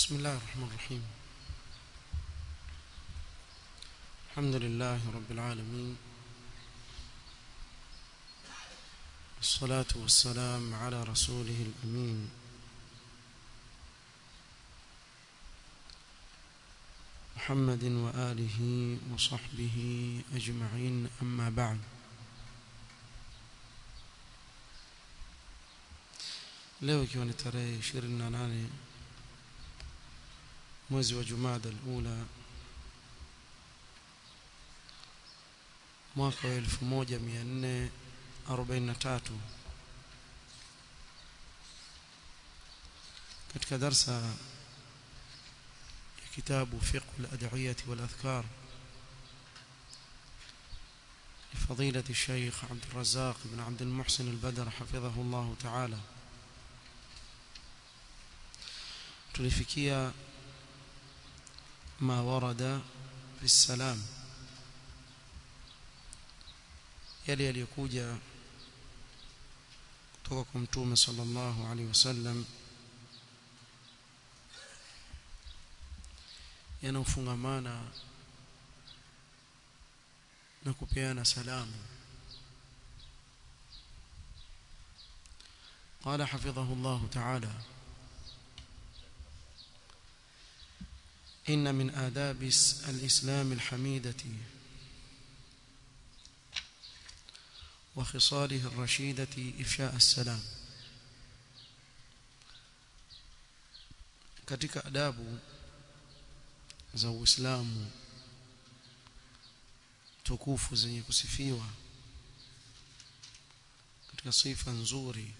بسم الله الرحمن الرحيم الحمد لله رب العالمين والصلاة والسلام على رسوله الأمين محمد وآله وصحبه أجمعين أما بعد leo ikiwa ni tarehe 28 mwezi wa Jumada al-Ula mwaka wa 1443 katika darsa ya kitabu fiqh al-ad'iyah wal-adhkar لفضيلة الشيخ عبد الرزاق بن عبد المحسن البدر حفظه الله تعالى tulifikia ma warada fi salam yale yaliyokuja kutoka kwa mtume sallallahu alaihi wasallam yanaofungamana na kupeana salamu قال حفظه الله تعالى إن من آداب الإسلام الحميدة وخصاله الرشيدة إفشاء السلام katika adabu za Uislamu tukufu zenye kusifiwa katika sifa nzuri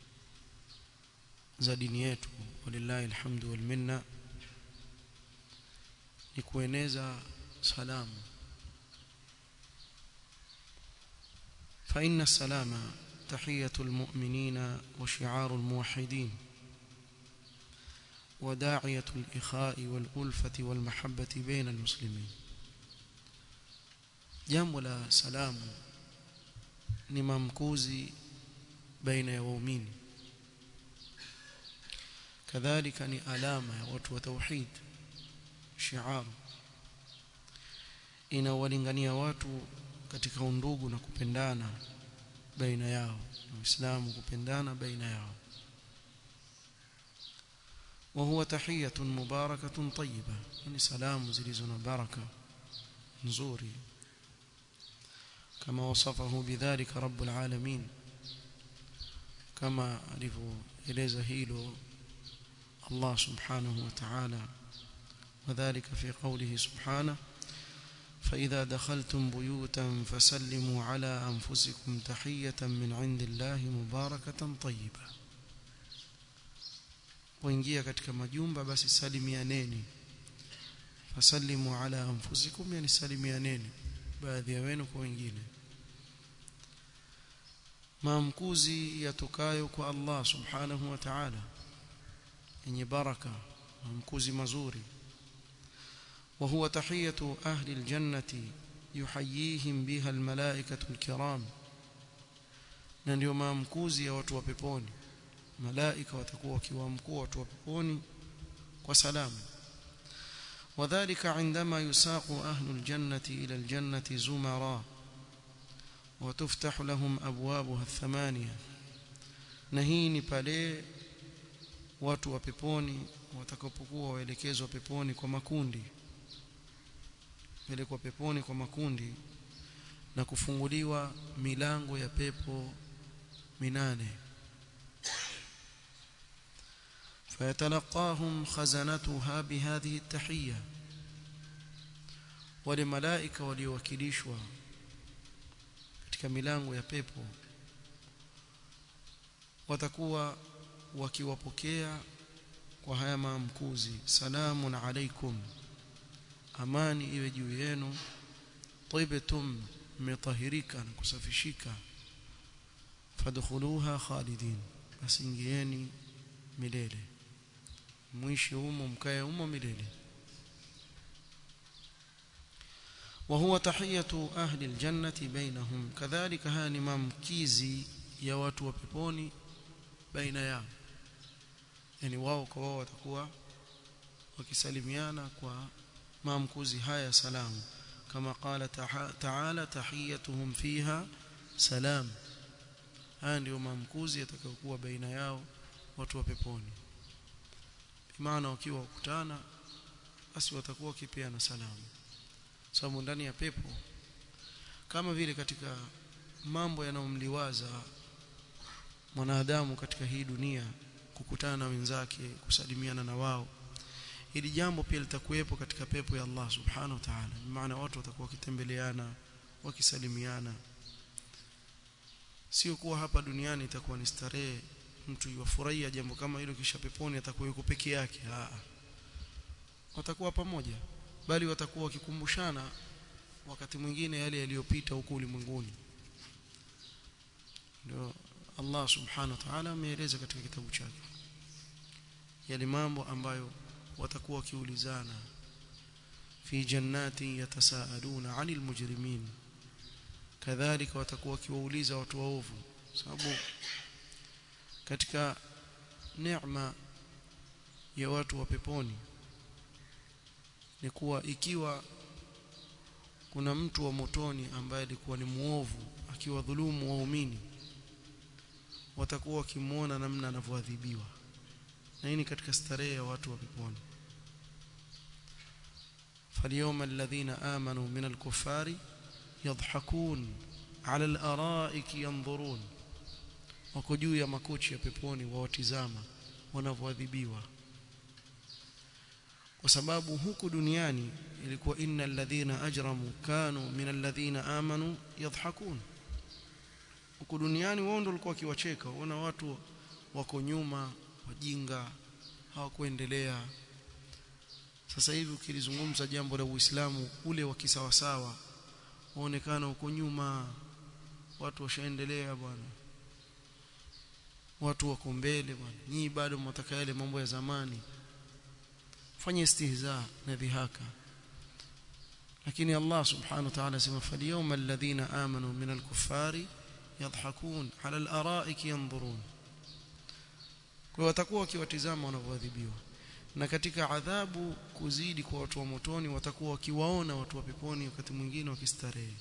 za dini yetu walillahi alhamdu wal minna ni kueneza salamu فإن السلام تحية المؤمنين وشعار الموحدين وداعية الإخاء والألفة والمحبة بين المسلمين jambo la salamu ni mamkuzi baina ya waumini kadhalika ni alama ya watu wa tauhid shiar inawalingania watu katika undugu na kupendana baina yao na Uislamu kupendana baina yao وهو تحية مباركة طيبة يعني سلام زلزنا بركة نزوري كما وصفه بذلك رب العالمين كما ألفوا إليه هيلو الله سبحانه وتعالى وذلك في قوله سبحانه فإذا دخلتم بيوتا فسلموا على أنفسكم تحية من عند الله مباركة طيبة وإنجيا katika majumba basi salimianeni fasallimu ala anfusikum yani salimianeni baadhi ya wenu kwa wengine maamkuzi yatokayo kwa Allah subhanahu wa ta'ala yenye baraka maamkuzi mazuri وهو تحية أهل الجنة يحييهم بها الملائكة الكرام na ndio maamkuzi ya watu wa peponi malaika watakuwa wakiwaamkua watu wa peponi kwa salamu وذلك عندما يساق أهل الجنة إلى الجنة زمرا وتفتح لهم أبوابها الثمانية نهيني pale watu wa peponi watakapokuwa waelekezwa peponi kwa makundi pelekwa peponi kwa makundi na kufunguliwa milango ya pepo minane فيتلقاهم خزنتها بهذه التحية ولملائكة waliowakilishwa katika milango ya pepo watakuwa wakiwapokea kwa haya maamkuzi salamun alaikum amani iwe juu yenu tibtum mmetahirika na kusafishika fadkhuluha khalidin basi ingieni milele mwishi humo mkae humo milele وهو تحية أهل الجنة بينهم كذلك هاني ممكيزي يا watu wa peponi baina yao yani wao kwa wao watakuwa wakisalimiana kwa maamkuzi haya salamu kama qala ta'ala tahiyatuhum fiha salam haya ndio maamkuzi yatakayokuwa baina yao watu wa peponi maana wakiwa kukutana basi watakuwa wakipeana salamu sababu ndani ya pepo kama vile katika mambo yanayomliwaza mwanadamu katika hii dunia kukutana na wenzake kusalimiana na wao ili jambo pia litakuwepo katika pepo ya Allah subhanahu wa ta'ala maana watu watakuwa wakitembeleana wakisalimiana sio kuwa hapa duniani itakuwa ni starehe mtu yafurahia jambo kama hilo kisha peponi atakuwa yuko peke yake ah watakuwa pamoja bali watakuwa wakikumbushana wakati mwingine yale yaliyopita huko ulimwenguni ndio Allah subhanahu wa ta'ala ameeleza katika kitabu chake yale mambo ambayo watakuwa wakiulizana fi jannati yatasaaluna 'anil mujrimin kadhalika watakuwa wakiwauliza watu waovu sababu katika neema ya watu wa peponi ni kuwa ikiwa kuna mtu wa motoni ambaye alikuwa ni muovu akiwa dhulumu waumini watakuwa wakimuona namna anavyoadhibiwa na hii ni katika starehe ya watu wa peponi فاليوم الذين آمنوا من الكفار يضحكون على الأرائك ينظرون wako juu ya makochi ya peponi wawatizama wanavyoadhibiwa kwa sababu huku duniani ilikuwa innal ladhina ajramu kanu minal ladhina amanu yadhhakun huku duniani wao ndio walikuwa wakiwacheka wana watu wako nyuma wajinga hawakuendelea sasa hivi ukilizungumza jambo la Uislamu ule wa kisawasawa waonekana huko nyuma watu washaendelea bwana watu wako mbele bwana nyinyi bado mnataka yale mambo ya zamani fanya istihza na dhihaka lakini Allah subhanahu wa ta'ala sema falyawma alladhina amanu min al-kuffari yadhhakun 'ala al-ara'iki yanzurun kwa watakuwa wakiwatizama wanavyoadhibiwa na katika adhabu kuzidi kwa watu wa motoni watakuwa wakiwaona watu wa peponi wakati mwingine wakistarehe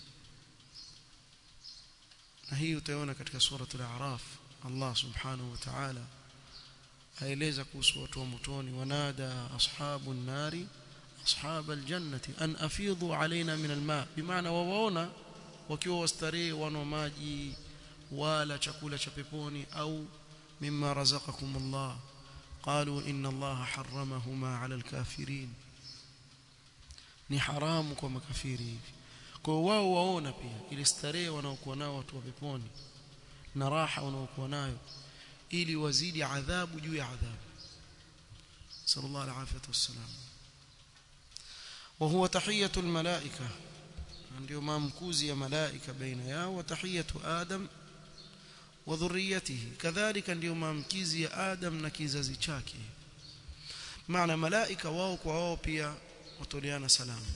na hii utaona katika suratul a'raf Allah subhanahu wa ta'ala aeleza kuhusu watu wa motoni wanada ashabun nari ashab aljannati an afidhu alaina min alma bimaana wawaona wakiwa wastarehe wana maji wala chakula cha peponi au mimma razaqakum Allah قالوا إن الله حرمهما على الكافرين ni haramu kwa makafiri hivi kwa wao waona pia ile starehe wanaokuwa nao watu wa peponi na raha wanaokuwa nayo ili wazidi adhabu juu ya adhabu sallallahu alaihi wasallam wa huwa tahiyatul malaika ndio maamkuzi ya malaika baina yao wa tahiyatu adam wa dhurriyatihi kadhalika ndio maamkizi ya adam na kizazi chake maana malaika wao kwa wao pia watoleana salamu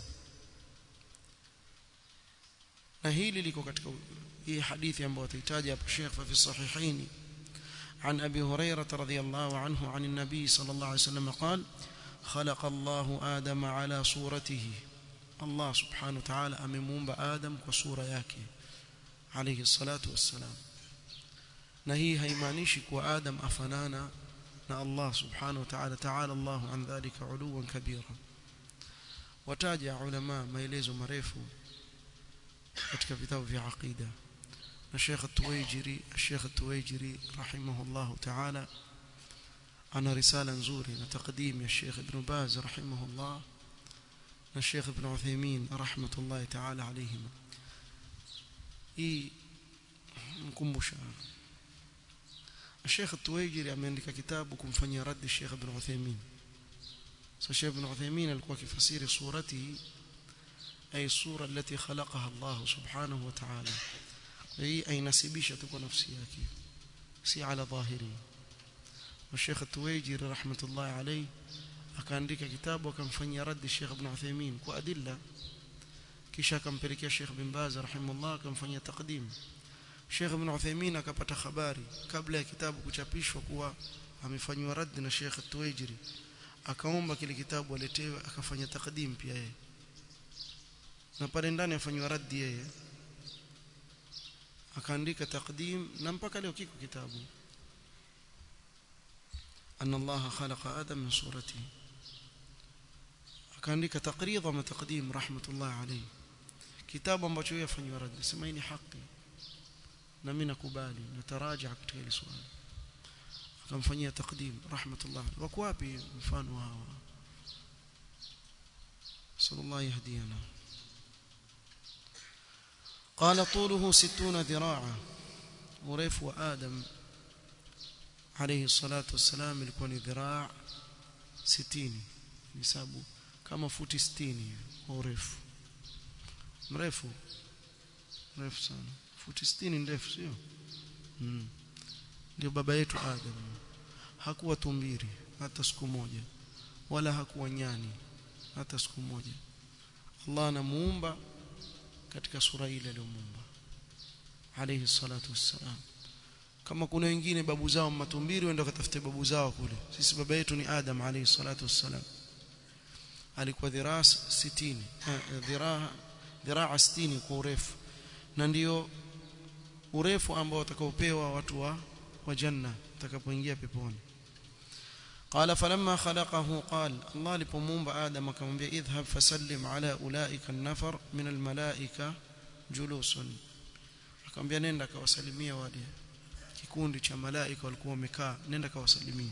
na hili liko katika hii hadithi ambayo tutahitaji hapo Sheikh fi sahihaini عن أبي هريرة رضي الله عنه عن النبي صلى الله عليه وسلم قال خلق الله آدم على صورته الله سبحانه وتعالى أممون بآدم وصورة yake عليه الصلاة والسلام na hii haimaanishi kuwa Adam afanana na Allah subhanahu wa ta'ala ta'ala Allah an dhalika uluwan kabira wataja ulama maelezo marefu katika vitabu vya aqida na Sheikh At-Tuwaijiri Sheikh At-Tuwaijiri rahimahullah ta'ala ana risala nzuri na taqdim ya Sheikh Ibn Baz rahimahullah na Sheikh Ibn Uthaymeen rahmatullahi ta'ala alayhim hii mkumbusha الشيخ التويجري ameandika kitabu kumfanyia radi Sheikh Ibn Uthaymeen so Sheikh Ibn Uthaymeen alikuwa akifasiri surati ay sura التي خلقها الله سبحانه وتعالى hii ainasibisha tu kwa nafsi yake si ala dhahiri والشيخ التويجري رحمه الله عليه akaandika kitabu akamfanyia radi Sheikh Ibn Uthaymeen kwa adilla kisha akampelekea Sheikh bin Baz rahimahullah akamfanyia taqdim Sheikh Ibn Uthaymeen akapata habari kabla ya kitabu kuchapishwa kuwa amefanywa rad na Sheikh Tuwaijiri akaomba kile kitabu aletewe akafanya takdim pia yeye na pale ndani afanywa raddi yeye akaandika takdim na mpaka leo kiko kitabu أن الله خلق آدم من صورته akaandika taqrid ama taqdim rahmatullah alayhi kitabu ambacho yeye afanywa raddi sema hii ni haki na mimi nakubali nataraja katika hili swali akamfanyia taqdim rahmatullah wako wapi mfano hawa sallallahu yahdina قال طوله ستون ذراعا urefu wa adam alayhi salatu wassalam ilikuwa ni dhiraa 60 hisabu kama futi 60 kwa urefu mrefu mrefu sana futi 60 ndefu sio mm. ndio baba yetu Adam hakuwa tumbiri hata siku moja wala hakuwa nyani hata siku moja Allah anamuumba katika sura ile aliyomuumba alayhi salatu wassalam kama kuna wengine babu zao matumbiri wenda katafute babu zao kule sisi baba yetu ni Adam alayhi salatu wassalam alikuwa dhiraa 60 dhiraa dhiraa 60 kwa urefu na ndio urefu ambao watakaopewa watu wa wa janna utakapoingia peponi قال فلما خلقه قال الله لبمومبا آدم akamwambia idhhab fasallim ala ulaika an-nafar min al-malaika julusun akamwambia nenda kawasalimia wale kikundi cha malaika walikuwa wamekaa nenda kawasalimia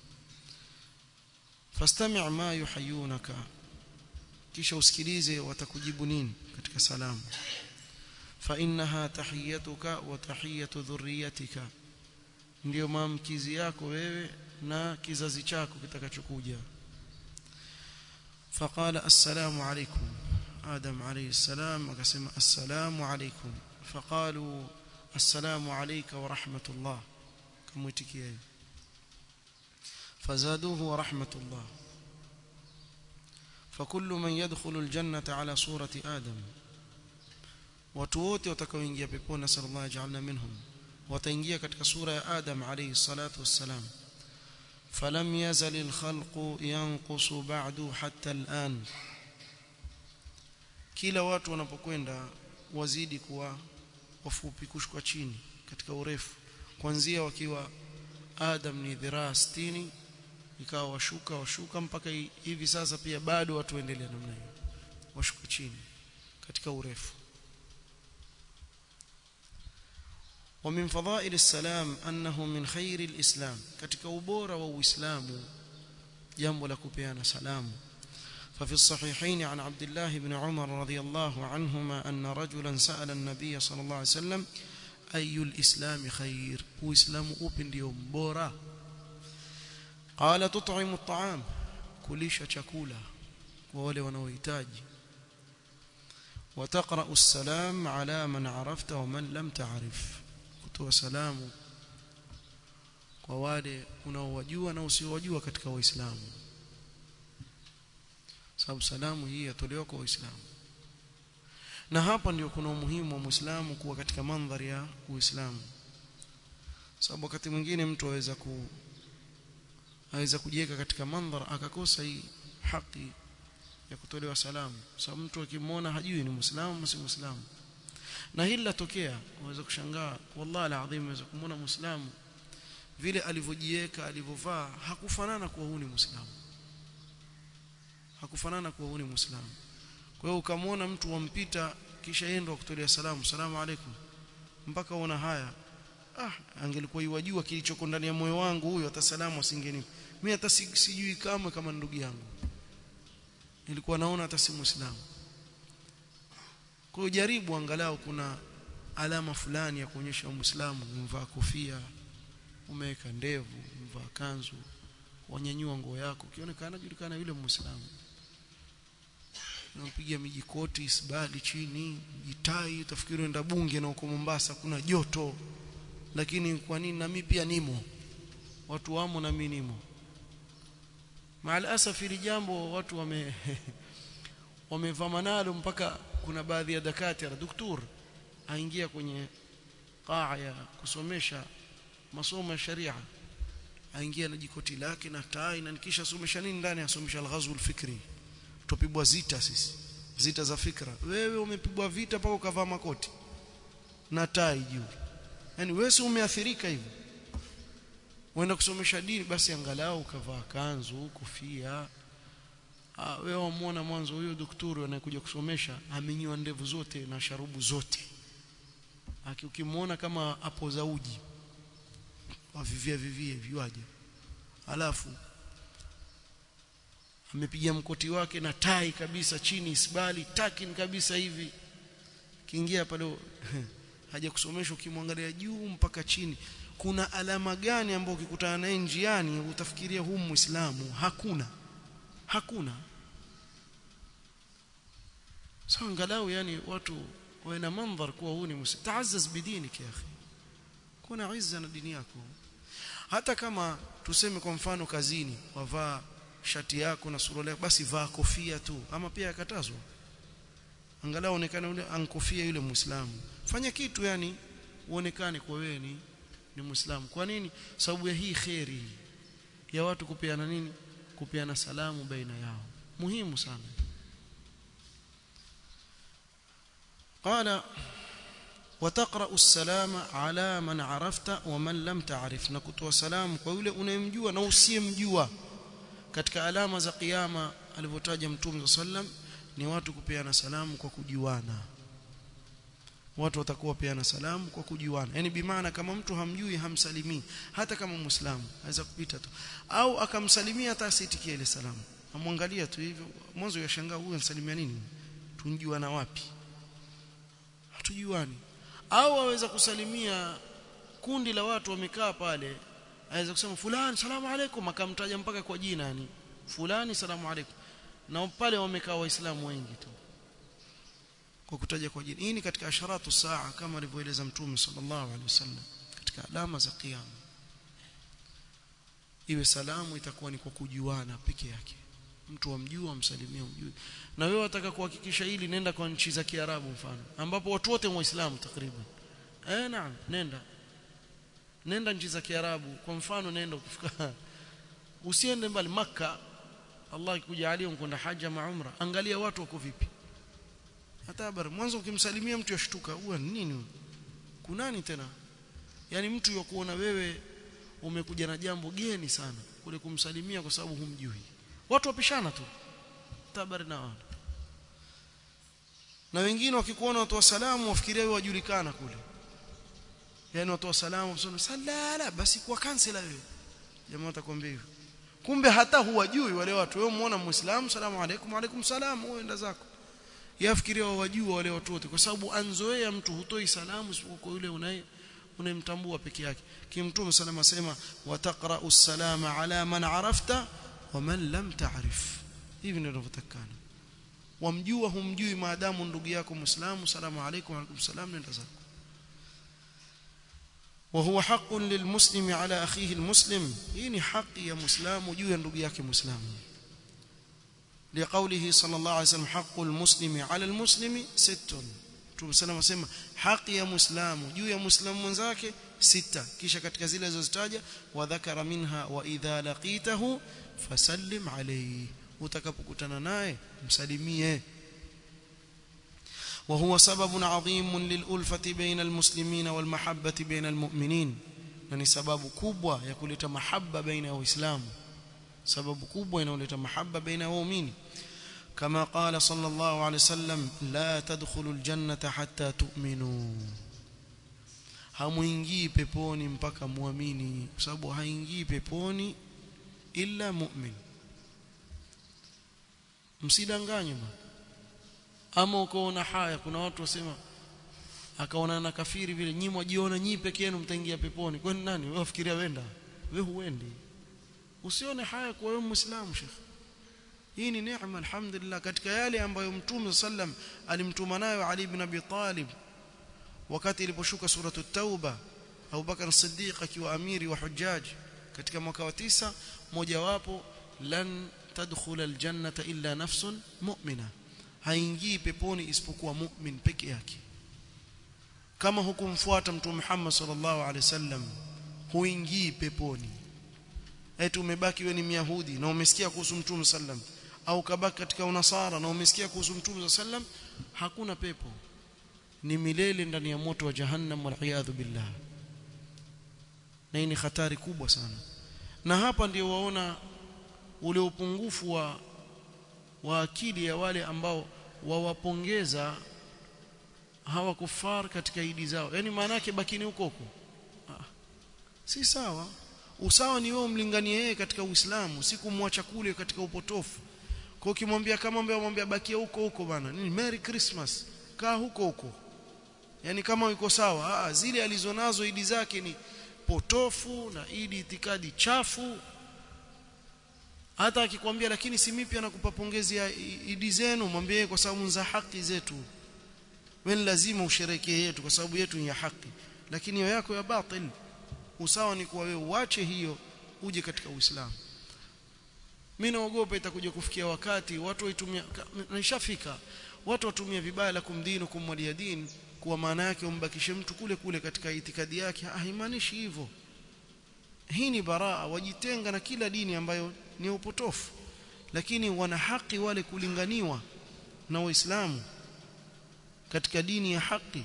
fastami' ma yuhayyunaka kisha usikilize watakujibu nini katika salamu fa innaha tahiyatuka wa tahiyatu dhurriyyatika ndio maamkizi yako wewe na kizazi chako kitakachokuja faqala assalamu alaykum adam alayhi salam akasema assalamu alaykum faqalu assalamu alayka wa rahmatullah kamwitikia fazaduhu wa rahmatullah فكل من يدخل الجنة على صورة آدم watu wote watakaoingia peponi sallallahu ajalna minhum wataingia katika sura ya Adam alayhi salatu wassalam falam yazal alkhalqu yanqusu ba'du hatta al'an kila watu wanapokwenda wazidi kuwa wafupi kushuka chini katika urefu kuanzia wakiwa Adam ni dhiraa 60 ikawa washuka washuka mpaka hivi sasa pia bado watu waendelea namna hiyo washuka chini katika urefu ومن فضائل السلام أنه من خير الإسلام katika ubora wa Uislamu jambo la kupeana salamu ففي الصحيحين عن عبد الله بن عمر رضي الله عنهما أن رجلا سأل النبي صلى الله عليه وسلم أي الإسلام خير وإسلام أوبن ديوم بورا قال تطعم الطعام كليش chakula kwa wale wanaohitaji وتقرأ السلام على من عرفت ومن لم تعرف kutoa salamu kwa wale unaowajua na usiowajua katika waislamu sababu salamu hii yatolewa kwa waislamu na hapa ndio kuna umuhimu wa muislamu kuwa katika mandhari ya uislamu sababu wakati mwingine mtu aweza ku aweza kujiweka katika mandhara akakosa hii haki ya kutolewa salamu sababu mtu akimwona hajui ni muislamu si muislamu na hili latokea unaweza kushangaa wallahi alazim unaweza kumwona muislamu vile alivyojiweka alivyovaa hakufanana kuwa huyu ni muislamu hakufanana kuwa huyu ni muislamu kwa hiyo ukamwona mtu wampita kisha yendo kutolea salamu salamu alaikum mpaka uona haya ah angelikuwa yajua kilichoko ndani ya moyo wangu huyo hata salamu asingeni mimi hata sijui kama kama ndugu yangu nilikuwa naona hata si muislamu kwa hiyo jaribu angalau kuna alama fulani ya kuonyesha muislamu umevaa kofia umeweka ndevu umevaa kanzu wanyanyua nguo yako ukionekana julikana yule muislamu unampiga mijikoti isbali chini jitai utafikiri unaenda bunge na huko Mombasa kuna joto lakini kwa nini na mimi pia nimo watu wamo na mimi nimo maalasaf ili jambo watu wame wamevama nalo mpaka kuna baadhi ya dakatira doktor aingia kwenye qaa ya kusomesha masomo ya sharia aingia na jikoti lake na tai na nikisha somesha nini ndani asomesha al-ghazw al-fikri tupigwa zita sisi zita za fikra wewe umepigwa vita paka ukavaa makoti na tai juu yani wewe si umeathirika hivyo uenda kusomesha dini basi angalau ukavaa kanzu kofia ah wewe wamuona mwanzo huyo daktari anayekuja kusomesha amenyoa ndevu zote na sharubu zote aki ukimwona kama hapo za uji wavivia vivie viwaje alafu amepiga mkoti wake na tai kabisa chini isbali takin kabisa hivi kiingia pale haja kusomeshwa ukimwangalia juu mpaka chini kuna alama gani ambayo ukikutana naye njiani utafikiria huu muislamu hakuna hakuna sasa angalau yani watu wawe na mandhar kuwa huu ni muislamu taazaz bidinik ya akhi kuna izza na dini yako hata kama tuseme kwa mfano kazini wavaa shati yako na suruali yako basi vaa kofia tu ama pia yakatazwa angalau onekane yule ankofia yule muislamu fanya kitu yani uonekane kwa wewe ni ni muislamu kwa nini sababu ya hii khairi ya watu kupeana nini kupeana salamu baina yao muhimu sana قال وتقرأ السلام على من عرفت ومن لم تعرف نكتوا سلام kwa yule unayemjua na usiyemjua katika alama za kiyama alivyotaja mtume sallam ni watu kupeana salamu kwa kujuana watu watakuwa peana salamu kwa kujuana yani bimaana kama mtu hamjui hamsalimii hata kama muislamu aweza kupita tu au akamsalimia hata asitikie ile salamu amwangalia tu hivyo mwanzo yashangaa huyu ansalimia nini tunjuana wapi hatujuani au aweza kusalimia kundi la watu wamekaa pale aweza kusema fulani salamu alaikum akamtaja mpaka kwa jina yani fulani salamu alaikum na pale wamekaa waislamu wengi tu kwa kutaja kwa jina hii ni katika asharatu saa kama alivyoeleza mtume sallallahu alaihi wasallam katika alama za kiyama iwe salamu itakuwa ni kwa kujuana peke yake mtu amjua amsalimia umjui na wewe wataka kuhakikisha hili nenda kwa nchi za Kiarabu mfano ambapo watu wote waislamu takriban eh naam nenda nenda nchi za Kiarabu kwa mfano nenda ukifika usiende mbali maka Allah ikujalia kwenda haja ma umra angalia watu wako vipi hata habari mwanzo ukimsalimia mtu yashtuka huwa nini kunani tena yani mtu yakuona wewe umekuja na jambo geni sana kule kumsalimia kwa sababu humjui watu wapishana tu tabari na wao na wengine wakikuona watu wa salamu wafikiria wewe wajulikana kule yani watu wa salamu wasema salala basi kwa kansela wewe jamaa watakwambia hivyo kumbe hata huwajui wale watu wewe muona muislamu salamu alaykum alaykum salam wewe enda zako yafikiria wajua wale watu wote kwa sababu anzoea mtu hutoi salamu isipokuwa yule unaye unayemtambua peke yake kimtume salama sema wataqra'u salama ala man arafta wa man lam ta'rif hivi ndio tunavyotakana wamjua humjui maadamu ndugu yako muislamu salamu alaykum alaykum salam nenda zako وهو حق للمسلم على اخيه المسلم هي حق يا مسلم juu ya ndugu yake muislamu لقوله صلى الله عليه وسلم حق المسلم على المسلم ست Mtume sana asema haki ya Muislamu juu ya Muislamu mwenzake sita kisha katika zile zilizozitaja wa dhakara minha wa idha laqitahu fasallim alayhi utakapokutana naye msalimie وهو سبب عظيم للألفة بين المسلمين والمحبة بين المؤمنين ni sababu kubwa ya kuleta mahaba baina ya waislamu sababu kubwa inayoleta mahaba baina ya waumini كما قال صلى الله عليه وسلم لا تدخلوا الجنة حتى تؤمنوا hamuingii peponi mpaka muamini kwa sababu haingii peponi illa mu'min msidanganywe ama ukaona haya kuna watu wasema akaona na kafiri vile nyinyi mwajiona nyinyi peke yenu mtaingia peponi kwani nani wewe wafikiria wenda wewe huendi usione haya kwa wewe muislamu shekhi hii ni neema alhamdulillah katika yale ambayo mtume sallam alimtuma nayo Ali ibn Abi Talib wakati iliposhuka suratu tauba Abu Bakar as-Siddiq akiwa amiri wa hujjaj katika mwaka wa tisa mojawapo lan tadkhula aljannata illa nafsun mu'mina haingii peponi isipokuwa mu'min peke yake kama hukumfuata mtume Muhammad sallallahu alaihi wasallam huingii peponi eti umebaki wewe ni myahudi na umesikia kuhusu mtume sallam au kabaki katika unasara na umesikia kuhusu mtume sallam hakuna pepo ni milele ndani ya moto wa jahannam wal billah na hii ni hatari kubwa sana na hapa ndio waona ule upungufu wa wa akili ya wale ambao wawapongeza hawa kufar katika idi zao yani maana yake bakini huko huko ah. si sawa usawa ni wewe umlinganie yeye katika Uislamu si kumwacha kule katika upotofu kwa ukimwambia kama mbea mwambia bakia huko huko bana nini merry christmas kaa huko huko yani kama yuko sawa ah zile alizonazo idi zake ni potofu na idi itikadi chafu hata akikwambia lakini si mimi pia nakupa pongezi ya idi zenu mwambie kwa sababu za haki zetu wewe lazima usherekee yetu kwa sababu yetu ni ya haki lakini hiyo yako ya batil usawa ni kuwa wewe uache hiyo uje katika Uislamu mimi naogopa itakuja kufikia wakati watu waitumia nishafika watu watumia vibaya la kumdini kumwalia dini kwa maana yake umbakishe mtu kule kule katika itikadi yake haimaanishi hivyo hii ni baraa wajitenga na kila dini ambayo ni upotofu lakini wana haki wale kulinganiwa na waislamu katika dini ya haki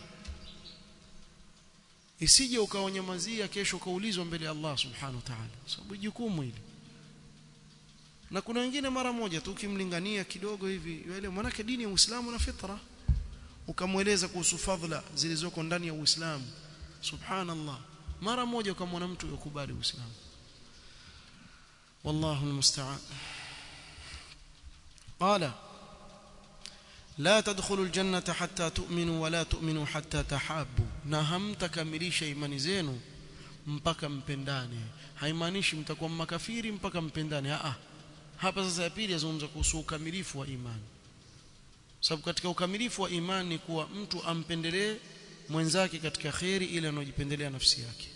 isije ukaonyamazia kesho ukaulizwa mbele ya Allah subhanahu wa ta'ala sababu jukumu hili na kuna wengine mara moja tu ukimlingania kidogo hivi yule mwanake dini ya Uislamu na fitra ukamweleza kuhusu fadhila zilizoko ndani ya Uislamu subhanallah mara moja ukamwona mtu yokubali Uislamu wallahu almusta'an qala لا تدخلوا الجنة حتى تؤمنوا ولا تؤمنوا حتى تحابوا na hamtakamilisha imani zenu mpaka mpendane haimaanishi mtakuwa makafiri mpaka mpendane a hapa sasa ya pili yazungumza kuhusu ukamilifu wa imani sababu katika ukamilifu wa imani ni kuwa mtu ampendelee mwenzake katika khairi ile anayojipendelea nafsi yake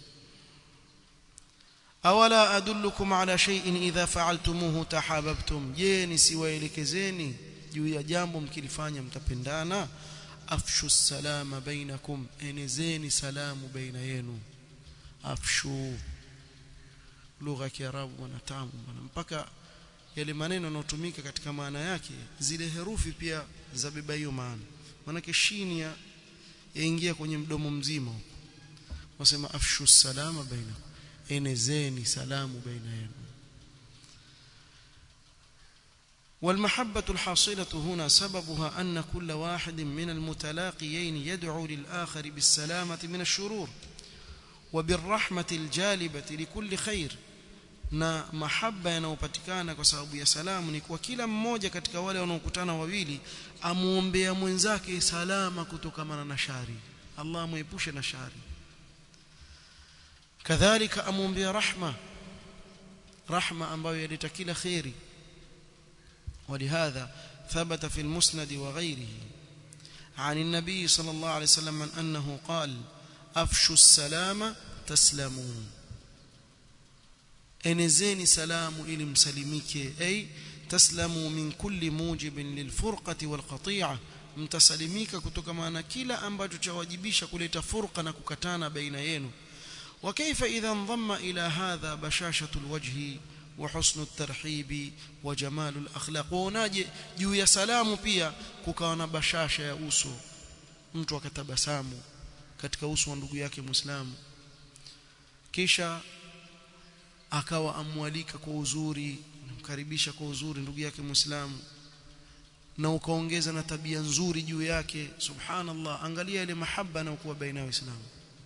awala adullukum ala shay'in idha fa'altumuhu tahabbtum je nisiwaelekezeni juu ya jambo mkilifanya mtapendana afshu salama bainakum enezeni salamu baina yenu afshu lugha ya kiarabu wanatamu bwana mpaka yale maneno yanayotumika katika maana yake zile herufi pia zabeba hiyo maana maana shini ya yaingia kwenye mdomo mzima huko wasema afshu salama bainakum enezeni salamu baina yenu والمحبة الحاصلة هنا سببها أن كل واحد من المتلاقيين يدعو للآخر بالسلامة من الشرور وبالرحمة الجالبة لكل خير na mahaba yanayopatikana kwa sababu ya salamu ni kwa kila mmoja katika wale wanaokutana wawili amuombea mwenzake salama kutokana na shari Allah amuepushe na shari kadhalika amuombea rahma rahma ambayo yaleta kila khairi ولهذا ثبت في المسند وغيره عن النبي صلى الله عليه وسلم أنه قال أفشوا السلام تسلمون enezeni salamu ili msalimike ay taslamu min kulli mujibin lilfurqati walqati'a mtasalimika kutokana na kila ambacho chawajibisha kuleta furqa na kukatana baina yenu wa kaifa idha ndhamma ila hadha bashashatu alwajhi wa husnu at-tarhibi wa jamalu al-akhlaq waonaje juu ya salamu pia kukawa na bashasha ya uso mtu akatabasamu katika uso wa ndugu yake muislamu kisha akawa amwalika kwa uzuri namkaribisha kwa uzuri ndugu yake muislamu na ukaongeza na tabia nzuri juu yake subhanallah angalia ile mahaba na kuwa baina ya waislamu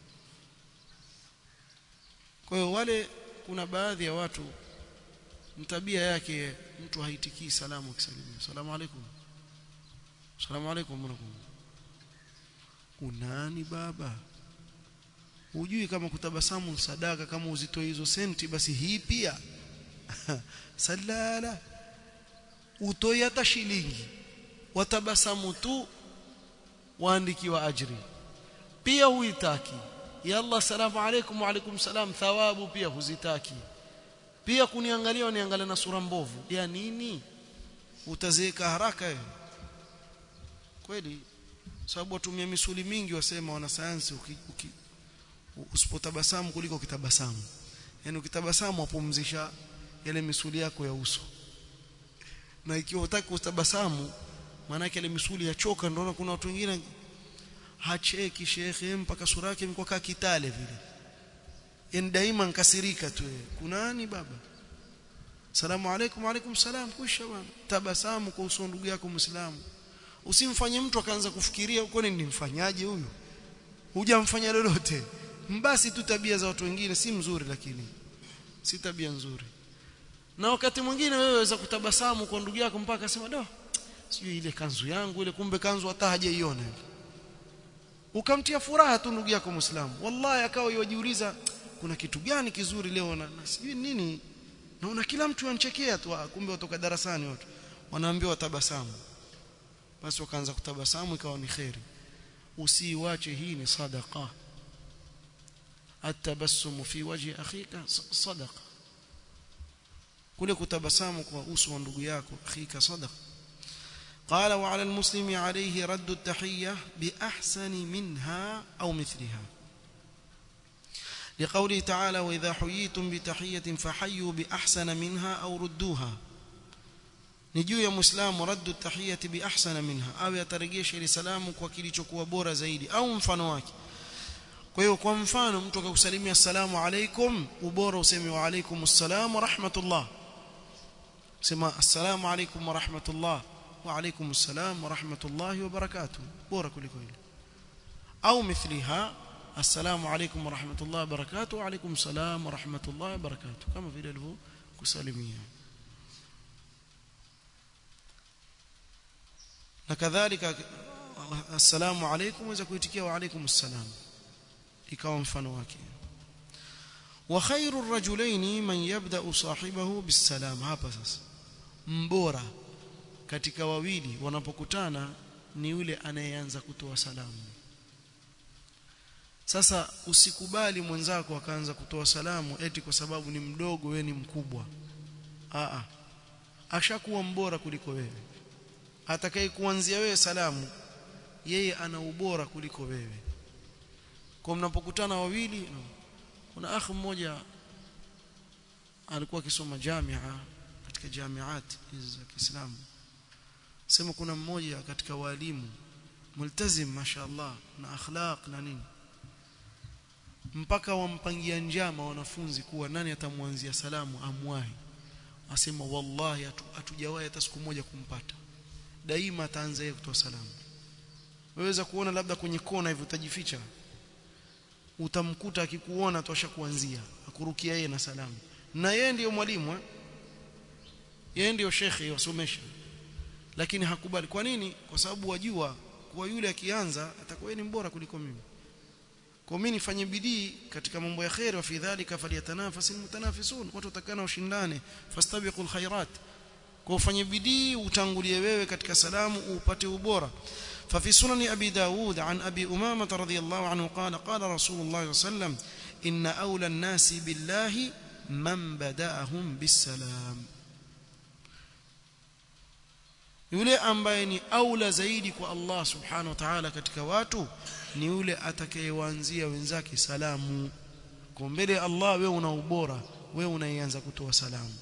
kwa hiyo wale kuna baadhi ya watu tabia yake mtu haitikii salamu akisalimia salamu alaykum salamu alaykum mnakum unani baba hujui kama kutabasamu sadaka kama uzitoe hizo senti basi hii pia salala utoi hata shilingi watabasamu tu waandikiwa ajri pia huitaki ya Allah salamu alaykum wa alaykum salam thawabu pia huzitaki pia kuniangalia waniangalia na sura mbovu ya nini utazeeka haraka wewe kweli sababu watumia misuli mingi wasema wanasayansi uki, uki, usipotabasamu kuliko ukitabasamu yani ukitabasamu wapumzisha yale misuli yako ya uso na ikiwa utaki kutabasamu maana yake ile misuli yachoka ndio kuna watu wengine hacheki shekhe mpaka sura yake imekuwa kama kitale vile yani daima nkasirika tu kunani baba salamu alaykum alaykum salam kusha bwana tabasamu kwa uso ndugu yako muislamu usimfanye mtu akaanza kufikiria uko nini nimfanyaje huyu hujamfanya lolote mbasi tu tabia za watu wengine si mzuri lakini si tabia nzuri na wakati mwingine wewe waweza kutabasamu kwa ndugu yako mpaka sema do sijui ile kanzu yangu ile kumbe kanzu hata hajaiona ukamtia furaha tu ndugu yako muislamu wallahi akawa yajiuliza kuna kitu gani kizuri leo na, na sijui nini naona kila mtu anachekea tu kumbe watoka darasani watu wanaambiwa tabasamu basi wakaanza kutabasamu ikawa ni khairi usiiwache hii ni sadaqa atabassum fi wajhi akhika sadaqa kule kutabasamu kwa uso wa ndugu yako akhika sadaqa قال وعلى المسلم عليه رد التحية بأحسن منها أو مثلها لقوله تعالى وإذا حييتم بتحية فحيوا بأحسن منها أو ردوها نجو يا مسلم رد التحية بأحسن منها أو يترجيش لسلام kwa kilichokuwa bora zaidi au mfano wake kwa hiyo kwa mfano mtu akakusalimia assalamu alaikum ubora useme wa alaikum assalam wa rahmatullah sema assalamu alaikum wa rahmatullah wa alaikum assalam wa rahmatullahi wa barakatuh bora kuliko hilo au mithliha assalamu alaikum wa rahmatullahi wa barakatuh wa alaikum salam wa rahmatullahi wa barakatuh kama vile alivyo kusalimia na kadhalika assalamu alaikum waweza kuitikia wa alaikum assalam ikawa mfano wake wa khairu rajulaini man yabda sahibahu bisalam hapa sasa mbora katika wawili wanapokutana ni yule anayeanza kutoa salamu sasa usikubali mwenzako akaanza kutoa salamu eti kwa sababu ni mdogo wewe ni mkubwa a ashakuwa mbora kuliko wewe atakaye kuanzia wewe salamu yeye ana ubora kuliko wewe kwa mnapokutana wawili kuna akhi mmoja alikuwa akisoma jamia katika jamiat za Kiislamu sema kuna mmoja katika walimu multazim mashaallah na akhlaq na nini mpaka wampangia njama wanafunzi kuwa nani atamwanzia salamu amwahi asema wallahi hatujawahi hata siku moja kumpata daima ataanza yeye kutoa salamu waweza kuona labda kwenye kona hivi utajificha utamkuta akikuona tosha kuanzia akurukia yeye na salamu na yeye ndiyo mwalimu eh? yeye ndiyo shekhe wasomesha lakini hakubali kwa nini kwa sababu wajua kuwa yule akianza atakuwa ni mbora kuliko mimi kwa mimi nifanye bidii katika mambo ya khair wa fi dhalika falyatanafasil mutanafisun watu watakana ushindane fastabiqul khairat kwa ufanye bidii utangulie wewe katika salamu upate ubora ففي سنن أبي داود عن أبي أمامة رضي الله عنه قال قال رسول الله صلى الله عليه وسلم إن أولى الناس بالله من بدأهم بالسلام yule ambaye ni aula zaidi kwa Allah subhanahu wa ta'ala katika watu ni yule atakayewaanzia wenzake salamu kwa mbele Allah wewe una ubora wewe unaianza kutoa salamu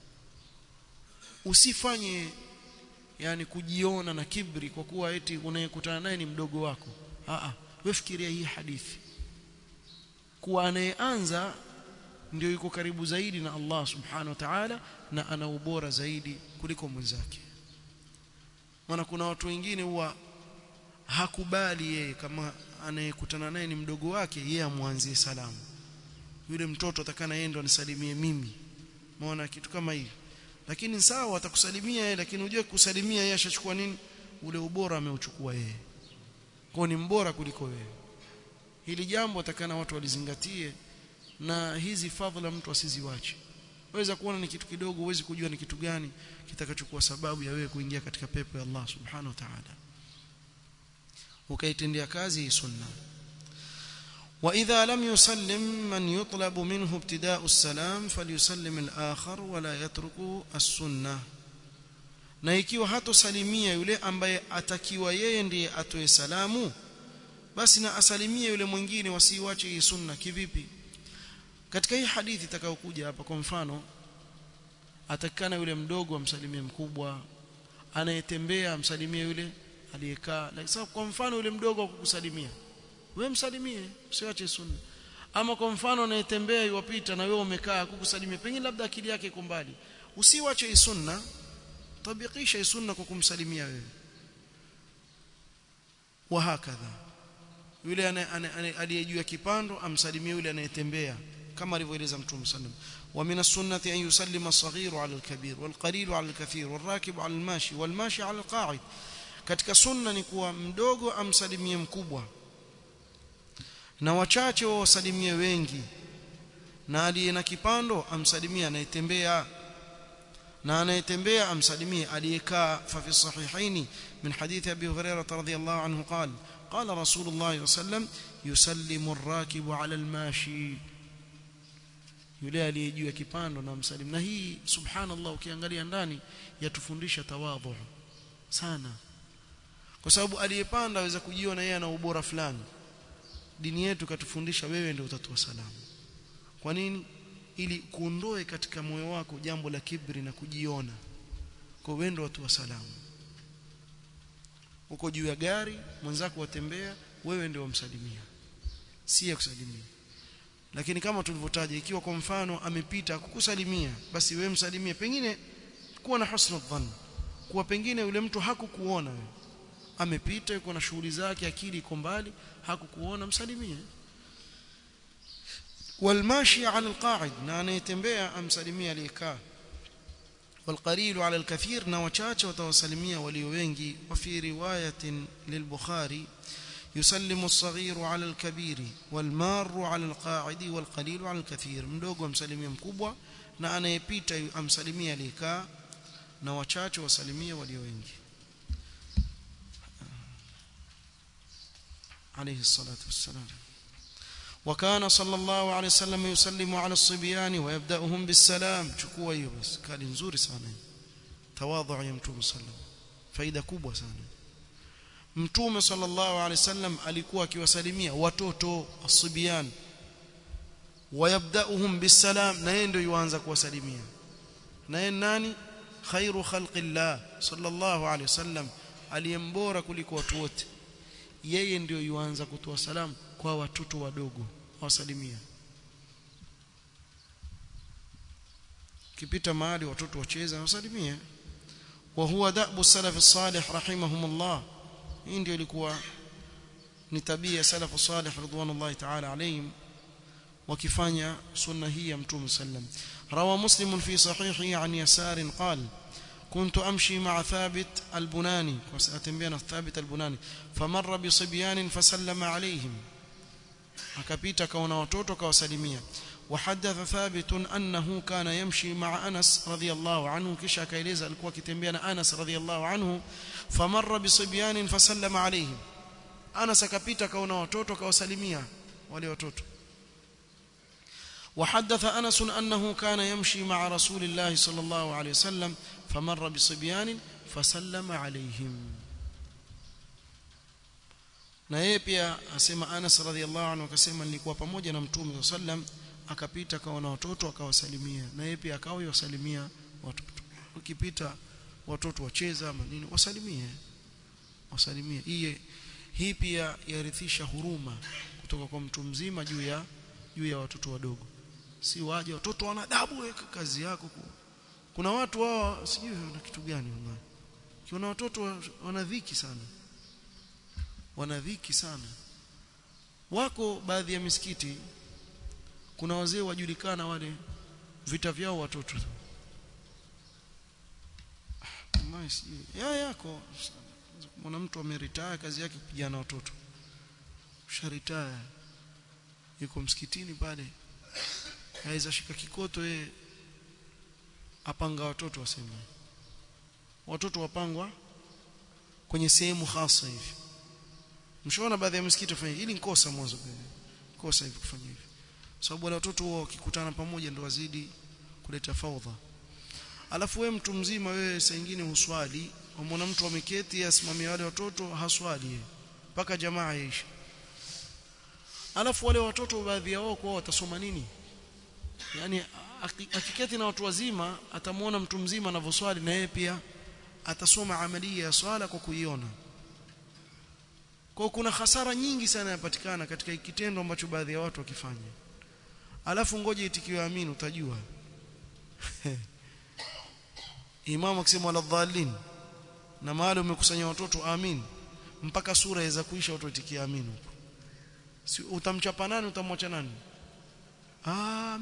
usifanye yani kujiona na kibri kwa kuwa eti unayekutana naye ni mdogo wako a a wewe fikiria hii hadithi kuwa anayeanza ndio yuko karibu zaidi na Allah subhanahu wa ta'ala na ana ubora zaidi kuliko mwenzake maana kuna watu wengine huwa hakubali yeye kama anayekutana naye ni mdogo wake yeye amwanzie salamu yule mtoto atakana yeye ndo anisalimie mimi maana kitu kama hivi lakini sawa atakusalimia yeye lakini unajua kusalimia yeye ashachukua nini ule ubora ameuchukua yeye kwa ni mbora kuliko wewe hili jambo atakana watu walizingatie na hizi fadhila mtu asiziwache waweza kuona ni kitu kidogo uwezi kujua ni kitu gani kitakachokuwa sababu ya wewe kuingia katika pepo ya Allah subhanahu wa ta'ala ukaitendea kazi hii sunna وإذا لم يسلم من يطلب منه ابتداء السلام فليسلم الآخر ولا يترك السنة na ikiwa hatosalimia yule ambaye atakiwa yeye ndiye atoe salamu basi na asalimie yule mwingine wasiwache hii sunna kivipi katika hii hadithi itakayokuja hapa kwa mfano atakana yule mdogo amsalimie mkubwa anayetembea amsalimie yule aliyekaa like, kwa mfano yule mdogo akukusalimia we msalimie usiache sunna ama kwa mfano anayetembea iwapita na wewe umekaa kukusalimia pengine labda akili yake iko mbali usiwache sunna tabikisha sunna kwa kumsalimia wewe wa hakadha yule aliyejua kipando amsalimie yule anayetembea kama alivyoeleza mtume sallam wa min as-sunnati an yusallima as-saghiru 'ala al-kabir wal-qalilu 'ala al-kathir wal-rakibu 'ala al-mashi wal-mashi 'ala al-qa'id katika sunna ni kuwa mdogo amsalimie mkubwa na wachache wasalimie wengi na aliye na kipando amsalimie anayetembea na anayetembea amsalimie aliyekaa fa fi sahihaini min hadithi abi hurairah radhiyallahu anhu qala qala rasulullah sallam yusallimu ar-rakibu 'ala al-mashi yule aliyejua kipando na msalimu na hii subhanallah ukiangalia ndani yatufundisha tawadhu sana kwa sababu aliyepanda aweza kujiona yeye ana ubora fulani dini yetu katufundisha wewe ndio utatoa salamu kwa nini ili kuondoe katika moyo wako jambo la kibri na kujiona kwa wewe ndio watu wa salamu uko juu ya gari mwenzako watembea wewe ndio wamsalimia si ya kusalimia lakini kama tulivyotaja ikiwa kwa mfano amepita kukusalimia basi wewe msalimie pengine kuwa na husna dhann kuwa pengine yule mtu hakukuona wewe amepita yuko na shughuli zake akili iko mbali hakukuona msalimie والماشي على القاعد na anayetembea amsalimia aliyekaa والقليل على الكثير na wachache watawasalimia walio wengi وفي روايه للبخاري يسلم الصغير على الكبير والمار على القاعد والقليل على الكثير mdogo amsalimia mkubwa na anayepita amsalimia aliyekaa na wachache wasalimia walio wengi عليه الصلاة والسلام وكان صلى الله عليه وسلم يسلم على الصبيان ويبدأهم بالسلام chukua hiyo basi kali nzuri sana tawadhu ya mtume sallam faida kubwa sana mtume sallallahu alaihi wasallam alikuwa akiwasalimia watoto asibian wayabdauhum bisalam na yeye ndio yuanza kuwasalimia na yeye nani khairu khalqillah sallallahu alaihi wasallam aliyembora kuliko watu wote yeye ndio yuanza kutoa salamu kwa watoto wadogo wasalimia kipita mahali watoto wacheza wasalimie wa huwa da'bu salaf salih rahimahumullah hii ndio ilikuwa ni tabia salafu salih ridwanullahi ta'ala alayhim wakifanya sunna hii ya mtume sallam rawa muslim fi sahihi an yasar qala كنت أمشي مع ثابت البناني وسأتنبينا ثابت البناني فمر بصبيان فسلم عليهم akapita kaona watoto kawasalimia وحدث ثابت أنه كان يمشي مع أنس رضي الله عنه كشا كايليزا alikuwa akitembea na Anas رضي الله عنه فمر بصبيان فسلم عليهم Anas akapita kaona watoto kawasalimia wale watoto وحدث أنس أنه كان يمشي مع رسول الله صلى الله عليه وسلم فمر بصبيان فسلم عليهم na yeye pia asema Anas radhiallahu anhu akasema nilikuwa pamoja na Mtume sallam akapita kaona watoto akawasalimia na yeye pia akawa yasalimia watoto ukipita watoto wacheza ama nini wasalimie wasalimie hii hii pia yarithisha huruma kutoka kwa mtu mzima juu ya juu ya watoto wadogo si waje watoto wana adabu kazi yako kuna watu wao sijui wana kitu gani wallahi kiona watoto wana dhiki sana wana dhiki sana wako baadhi ya misikiti kuna wazee wajulikana wale vita vyao watoto wallahi sijui ya yako mwana mtu ameritaya kazi yake kupigana watoto usharitaya yuko msikitini pale aweza shika kikoto yeye apanga watoto wasema watoto wapangwa kwenye sehemu hasa hivi mshaona baadhi ya msikiti wafanya hili ni kosa mwanzo kosa hivi kufanya hivi sababu wale watoto wao wakikutana pamoja ndio wazidi kuleta faudha alafu wewe mtu mzima wewe saa nyingine huswali umwona mtu ameketi asimamia wale watoto haswali mpaka jamaa yaisha alafu wale watoto baadhi yao kwa watasoma nini yani akiketi na watu wazima atamuona mtu mzima anavyoswali na yeye pia atasoma amalia ya swala kwa kuiona kwa kuna hasara nyingi sana yapatikana katika kitendo ambacho baadhi ya watu wakifanya alafu ngoje itikiwe amini utajua imamu akisema wala dhalin na mahali umekusanya watoto amin mpaka sura iweza kuisha watu itikia amin huko si utamchapa nani utamwacha nani ah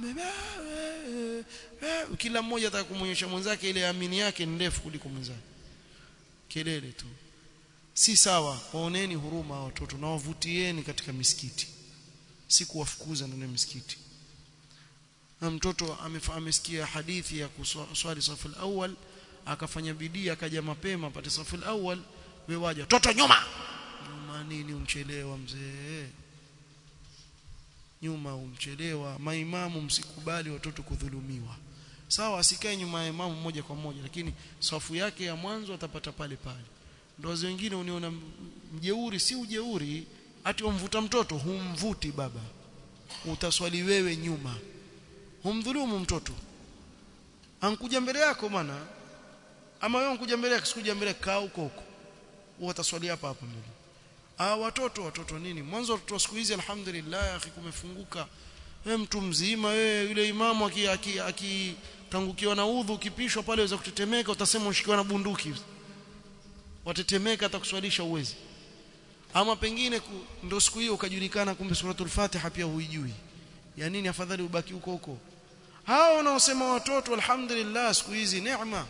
kila mmoja ataka kumwonyesha mwenzake ile amini yake ndefu kuliko mwenzake kelele tu si sawa waoneni huruma watoto na wavutieni katika misikiti si kuwafukuza ndani ya misikiti na mtoto amesikia hadithi ya kuswali safu awal akafanya bidii akaja mapema apate safu awal wewe waja toto nyuma nyuma nini umchelewa mzee nyuma umchelewa maimamu msikubali watoto kudhulumiwa sawa asikae nyuma ya imamu moja kwa moja lakini safu yake ya mwanzo atapata pale pale ndio wengine uniona mjeuri si ujeuri ati umvuta mtoto humvuti baba utaswali wewe nyuma humdhulumu mtoto ankuja mbele yako bwana ama wewe unkuja mbele yako sikuja mbele kaa huko huko utaswali hapa hapa mbele ah watoto watoto nini mwanzo watoto siku hizi alhamdulillah akhi kumefunguka wewe mtu mzima wewe yule imamu akitangukiwa na udhu ukipishwa pale waweza kutetemeka utasema ushikiwa na bunduki watetemeka atakuswalisha uwezi ama pengine ndio siku hiyo ukajulikana kumbe suratul fatiha pia huijui ya nini afadhali ubaki huko huko hao wanaosema watoto alhamdulillah siku hizi neema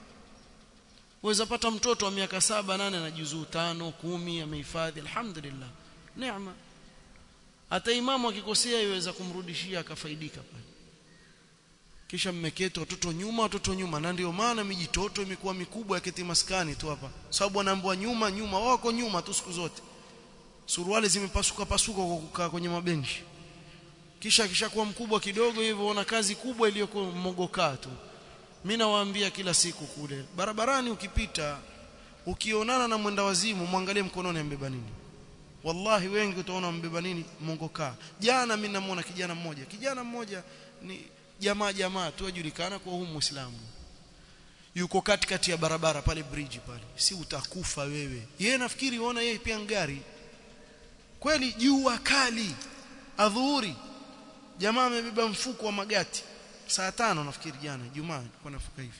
waweza pata mtoto wa miaka saba nane na juzuu tano kumi amehifadhi alhamdulillah neema hata imamu akikosea iweza kumrudishia akafaidika pale kisha mmeketi watoto nyuma watoto nyuma na ndio maana mijitoto imekuwa mikubwa yaketi maskani tu hapa sababu wanaambiwa nyuma nyuma wako nyuma tu siku zote suruali zimepasuka pasuka kwa kukaa kwenye mabenchi kisha kishakuwa mkubwa kidogo hivyo ona kazi kubwa iliyokuwa mmogokaa tu mimi nawaambia kila siku kule barabarani ukipita ukionana na mwenda wazimu mwangalie mkononi ambeba nini wallahi wengi utaona mbeba nini mongokaa jana mimi namuona kijana mmoja kijana mmoja ni jamaa jamaa tu ajulikana kwa huyu muislamu yuko katikati ya barabara pale bridge pale si utakufa wewe yeye nafikiri uona yeye pia ngari kweli jua kali adhuhuri jamaa amebeba mfuko wa magati saa tano nafikiri jana Jumaa alikuwa nafuka hivi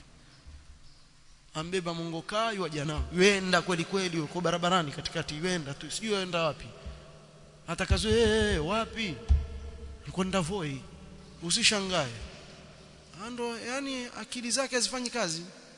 ambeba mongokaa yu jana wenda kweli kweli uko barabarani katikati wenda tu sijui wenda wapi atakazo hey, wapi kwenda voi usishangae ando yani akili zake hazifanyi kazi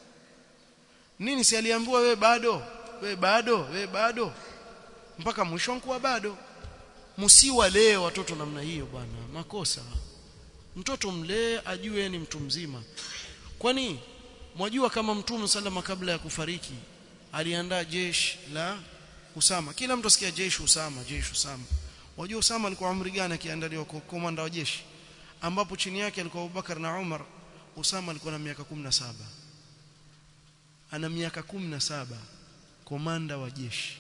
nini si aliambiwa we bado we bado we bado mpaka mwisho nkuwa bado msiwa leo watoto namna hiyo bwana makosa mtoto mlee ajue ni mtu mzima kwani mwajua kama mtume sallama kabla ya kufariki aliandaa jeshi la Usama kila mtu asikia jeshi Usama jeshi Usama wajua Usama alikuwa umri gani akiandaliwa kwa komanda wa jeshi ambapo chini yake alikuwa Abubakar na Umar Usama alikuwa na miaka 17 ana miaka 17 komanda wa jeshi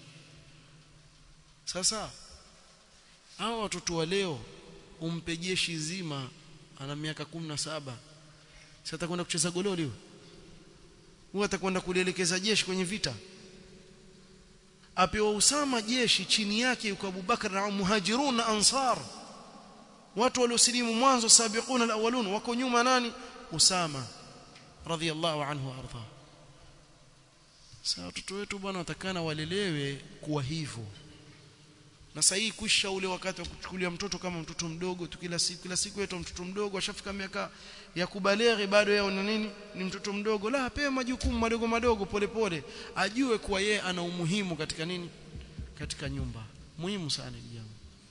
sasa hao watoto wa leo umpe jeshi zima ana miaka 17 sasa atakwenda kucheza gololi huyo huyo atakwenda kulielekeza jeshi kwenye vita apewa Usama jeshi chini yake yuko Abubakar na Muhajirun na Ansar watu waliosilimu mwanzo sabiquna alawalun wako nyuma nani Usama radhiyallahu anhu arda sasa watoto wetu bwana watakana walelewe kuwa hivyo na sasa hii kuisha ule wakati wa kuchukulia mtoto kama mtoto mdogo tu kila siku kila siku yetu mtoto mdogo ashafika miaka ya kubaleghe bado yeye ni nini ni mtoto mdogo la apewe majukumu madogo madogo polepole pole. ajue kuwa yeye ana umuhimu katika nini katika nyumba muhimu sana jambo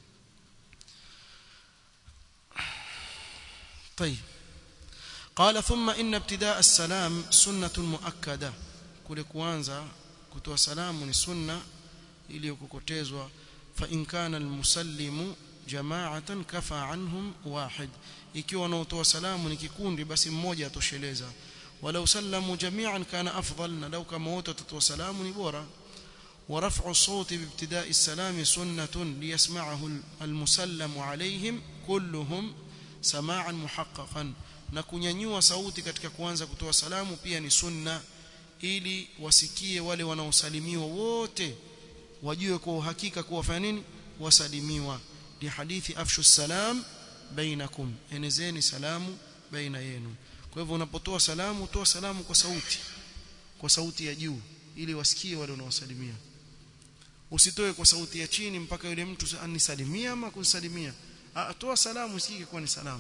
طيب قال ثم ان ابتداء السلام سنه مؤكده kule kuanza kutoa salamu ni sunna iliyokokotezwa fa in kana almusallimu jama'atan kafa anhum wahid ikiwa wanaotoa salamu ni kikundi basi mmoja atosheleza walau sallamu jami'an kana afdal na lau kama wote watatoa salamu ni bora ورفع الصوت بابتداء السلام سنة ليسمعه المسلم عليهم كلهم sama'an muhaqqaqan na kunyanyua sauti katika kuanza kutoa salamu pia ni sunna ili wasikie wale wanaosalimiwa wote wajue kwa uhakika kuwa fanya nini wasalimiwa ni hadithi afshu salam bainakum enezeni salamu baina yenu kwa hivyo unapotoa salamu toa salamu kwa sauti kwa sauti ya juu ili wasikie wale unaosalimia usitoe kwa sauti ya chini mpaka yule mtu anisalimia ama kunsalimia toa salamu usikike kwa ni salamu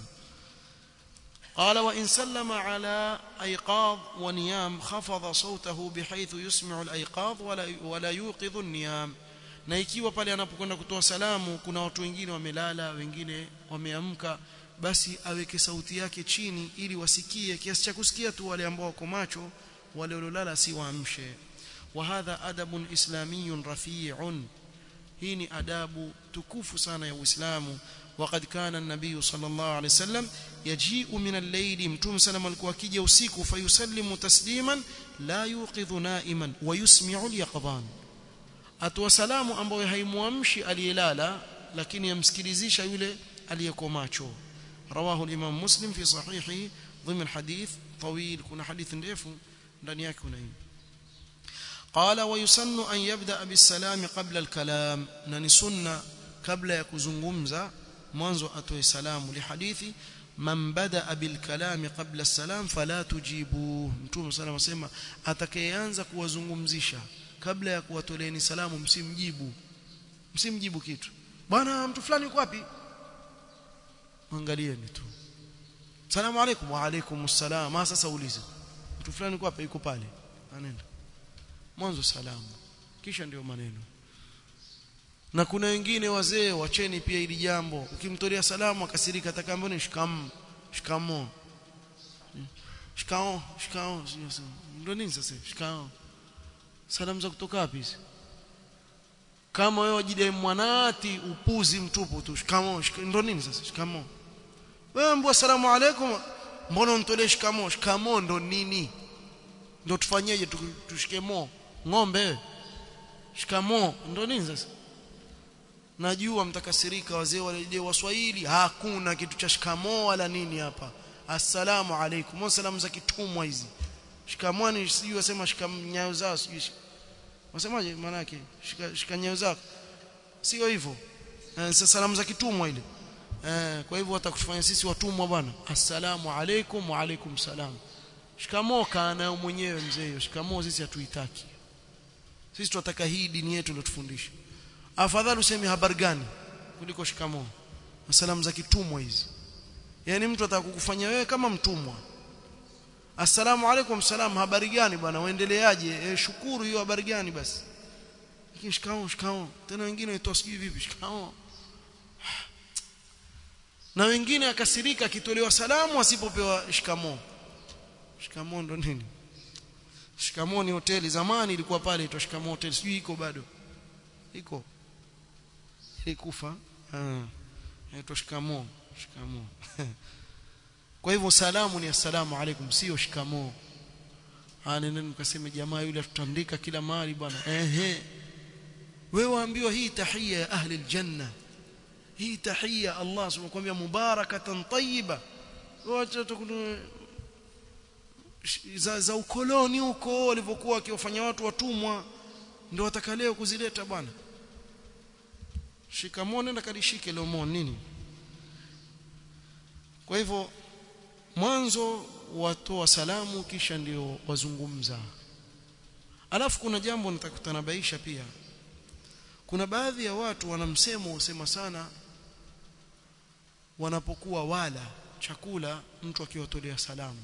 قال وإن سلم على أيقاظ ونيام خفض صوته بحيث يسمع الأيقاظ ولا ولا يوقظ النيام na ikiwa pale anapokwenda kutoa salamu kuna watu wengine wamelala wengine wameamka basi aweke sauti yake chini ili wasikie kiasi cha kusikia tu wale ambao wako macho wale waliolala si waamshe wa hadha adabun islamiyun rafi'un hii ni adabu tukufu sana ya Uislamu وقد كان النبي صلى الله عليه وسلم يجيء من الليل متوم سلام alikuwa akija usiku fayusallimu tasliman la yuqidhu na'iman wa yusmi'u al-yaqdhan atwa salamu ambayo haimuamshi aliyelala lakini yamsikilizisha yule aliyeko macho رواه الامام مسلم في صحيحه ضمن حديث طويل كنا حديث ndefu ndani yake kuna hii قال ويسن ان يبدا بالسلام قبل الكلام na sunna kabla ya kuzungumza mwanzo atoe salamu lihadithi man badaa bil kalam qabla as-salam fala tujibu mtume sallallahu asema atakayeanza kuwazungumzisha kabla ya kuwatoleeni salamu msimjibu msimjibu kitu bwana mtu fulani yuko wapi angalieni tu salamu alaykum wa alaykum assalam sasa ulize mtu fulani yuko wapi yuko pale anaenda mwanzo salamu kisha ndio maneno na kuna wengine wazee wacheni pia ili jambo ukimtolea salamu akasirika atakambo ni shikam shikamo shikao shikao ndio nini sasa shikao salamu za kutoka wapi kama wewe wajidai mwanati upuzi mtupu tu shikamo ndio nini sasa shikamo wewe mbwa salamu alaykum mbona untolee shikamo shikamo ndo nini ndio tufanyeje tushike mo ng'ombe shikamo ndo nini sasa najua mtakasirika wazee wale waswahili hakuna kitu cha shikamo wala nini hapa assalamu alaikum wa salamu za kitumwa hizi shikamwani sijui wasema shikamnyayo zao sijui wasemaje maana yake shika, shika nyayo zako sio hivyo eh, salamu za kitumwa ile eh, kwa hivyo watakufanya sisi watumwa bwana assalamu alaikum wa alaikum salam shikamoo kana mwenyewe mzee hiyo shikamoo sisi hatuitaki sisi tunataka hii dini yetu ndio tufundishe afadhali useme habari gani kuliko shikamoo salamu za kitumwa hizi yani mtu atakukufanya wewe kama mtumwa assalamu alaikum salam habari gani bwana uendeleaje e, shukuru hiyo habari gani basi lakini shikamoo shikamoo tena wengine waitoa sijui vipi shikamoo na wengine akasirika akitolewa salamu asipopewa shikamoo shikamoo ndo nini shikamoo ni hoteli zamani ilikuwa pale itwa shikamoo hoteli sijui iko bado iko ilikufa ah inaitwa shikamoo shikamoo kwa hivyo salamu ni assalamu alaikum sio shikamoo nene mkaseme jamaa yule tutandika kila mahali bwana ehe wewe waambiwa hii tahia ya ahli aljanna hii tahia Allah subhanahu wa mubarakatan tayyiba wacha za, za ukoloni huko walivyokuwa wakiwafanya watu watumwa ndio wataka leo kuzileta bwana shikamoo nenda kalishike lomo nini kwa hivyo mwanzo watoa salamu kisha ndio wazungumza alafu kuna jambo nitakutanabaisha pia kuna baadhi ya watu wanamsemo usema sana wanapokuwa wala chakula mtu akiwatolea salamu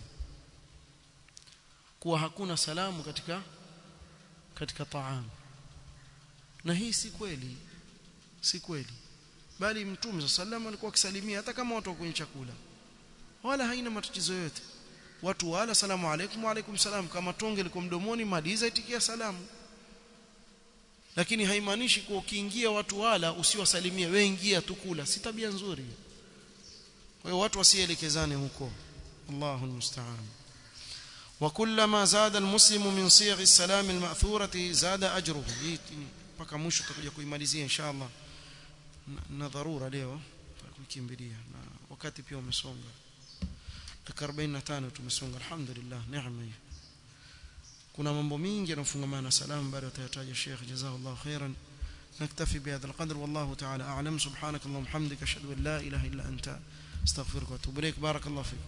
kuwa hakuna salamu katika katika taam na hii si kweli si kweli bali mtume sallam alikuwa akisalimia hata kama watu kwenye chakula wala haina matatizo yote watu wala salamu alaykum wa alaykum salam kama tonge liko mdomoni maliza itikia salamu lakini haimaanishi kuwa ukiingia watu wala usiwasalimie wewe ingia tu kula si tabia nzuri kwa hiyo watu wasielekezane huko Allahu musta'an وكلما زاد المسلم من صيغ السلام المأثورة زاد أجره mpaka mwisho tutakuja kuimalizia inshallah na dharura leo tukikimbilia na wakati pia umesonga dakika 45 tumesonga alhamdulillah neema hiyo kuna mambo mingi yanafungamana na salamu bado atayataja Sheikh jazakallahu khairan نكتفي بهذا القدر والله تعالى أعلم سبحانك اللهم وبحمدك أشهد أن لا إله إلا أنت استغفرك واتوب إليك بارك الله فيك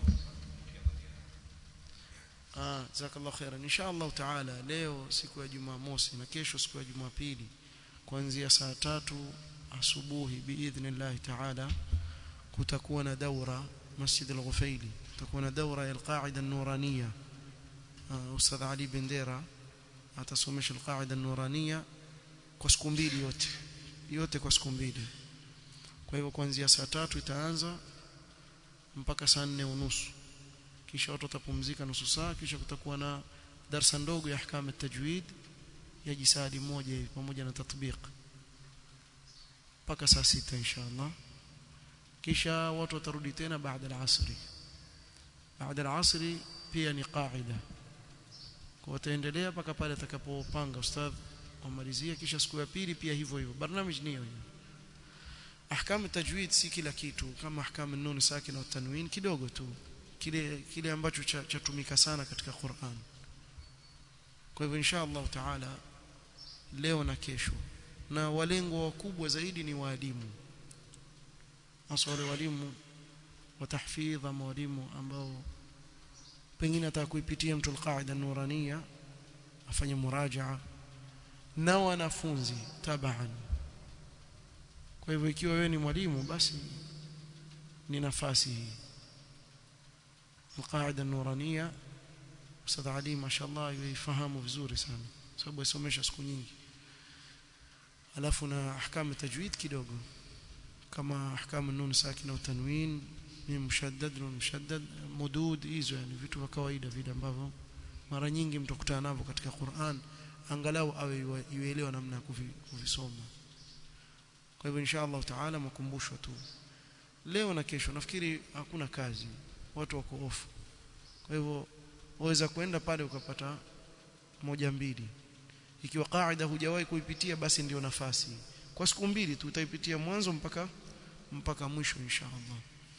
Ah, jazakallahu khairan. Inshallah taala leo siku ya Jumamosi na kesho siku ya Jumapili kuanzia saa tatu asubuhi biidhnillah taala kutakuwa na daura Masjid Al-Ghufaili. Kutakuwa na daura ya Al-Qaida An-Nuraniyya. Uh, Ustadh Ali Bendera atasomesha Al-Qaida An-Nuraniyya kwa siku mbili yote. Yote kwa siku mbili. Kwa hivyo kuanzia saa tatu itaanza mpaka saa nne unusu kisha watu watapumzika nusu saa kisha kutakuwa na darsa ndogo ya ahkam at-tajwid ya jisadi moja hivi pamoja na tatbiq mpaka saa sita inshallah kisha watu watarudi tena baada al-asri baada al-asri pia ni qaida kwa wataendelea mpaka pale atakapopanga ustadh wamalizie kisha siku ya pili pia hivyo hivyo barnamij ni hiyo ahkam at-tajwid si kila kitu kama ahkam an-nun sakina wa tanwin kidogo tu kile kile ambacho chatumika cha sana katika Qur'an. Kwa hivyo insha Allah taala leo na kesho na walengo wakubwa zaidi ni walimu. Hasa wale walimu wa tahfidh ama walimu ambao pengine ataka kuipitia mtu al-qaida nurania afanye murajaa na wanafunzi taban. Kwa hivyo ikiwa wewe ni mwalimu basi ni nafasi hii القاعده النورانيه استاذ علي ما شاء الله يفهمه vizuri sana sababu asomesha siku nyingi alafu na ahkam tajwid kidogo kama ahkam nun sakina utanwin ni mushaddad nun mushaddad mudud hizo yani vitu vya kawaida vile ambavyo mara nyingi mtakutana navyo katika Qur'an angalau awe yuelewa namna ya kuvisoma kwa hivyo insha Allah taala makumbusho tu leo na kesho nafikiri hakuna kazi watu wako off kwa hivyo waweza kwenda pale ukapata moja mbili ikiwa kaida hujawahi kuipitia basi ndio nafasi kwa siku mbili tu utaipitia mwanzo mpaka mpaka mwisho inshallah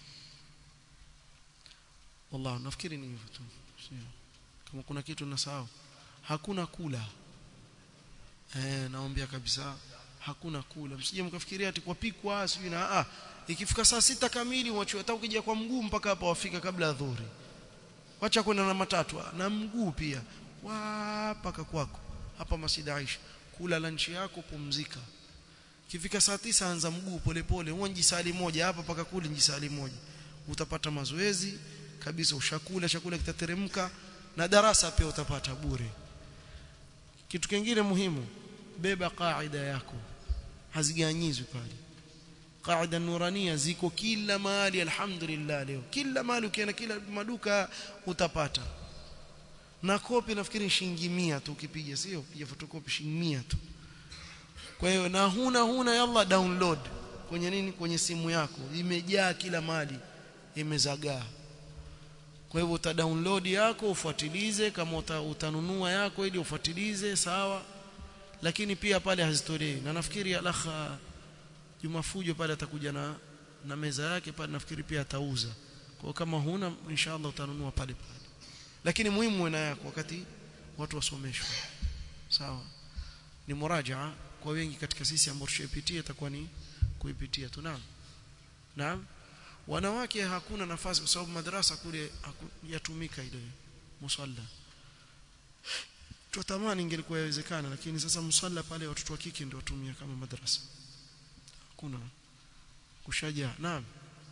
wallah nafikiri ni hivyo tu kama kuna kitu nasahau hakuna kula eh naombea kabisa hakuna kula msije mkafikiria ati kwa pikwa sijui na ah ikifika saa sita kamili wacho hata ukija kwa mguu mpaka hapa wafika kabla ya dhuhuri wacha kwenda na matatu na mguu pia wapaka kwako hapa Masjid Aisha kula lunch yako pumzika kifika saa tisa anza mguu polepole uonji sali moja hapa paka kule njisali moja utapata mazoezi kabisa ushakula chakula kitateremka na darasa pia utapata bure kitu kingine muhimu beba kaida yako haziganyizwi pale qaida nurania ziko kila mahali alhamdulillah leo kila mahali ukienda kila maduka utapata na kopi nafikiri shilingi 100 tu ukipiga sio piga photocopy shilingi 100 tu kwa hiyo na huna huna yalla download kwenye nini kwenye simu yako imejaa kila mahali imezagaa kwa hivyo uta download yako ufuatilize kama uta, utanunua yako ili ufuatilize sawa lakini pia pale hazitolei na nafikiri alakha Juma Fujo pale atakuja na na meza yake pale nafikiri pia atauza. Kwa kama huna inshallah utanunua pale pale. Lakini muhimu na yako wakati watu wasomeshwe. Sawa. Ni murajaa kwa wengi katika sisi ambao tushapitia itakuwa ni kuipitia tu naam. Naam. Wanawake hakuna nafasi kwa sababu madrasa kule yatumika ile musalla. Tutamani ingelikuwa yawezekana lakini sasa musalla pale watoto wa kike ndio watumia kama madrasa hakuna kushaja naam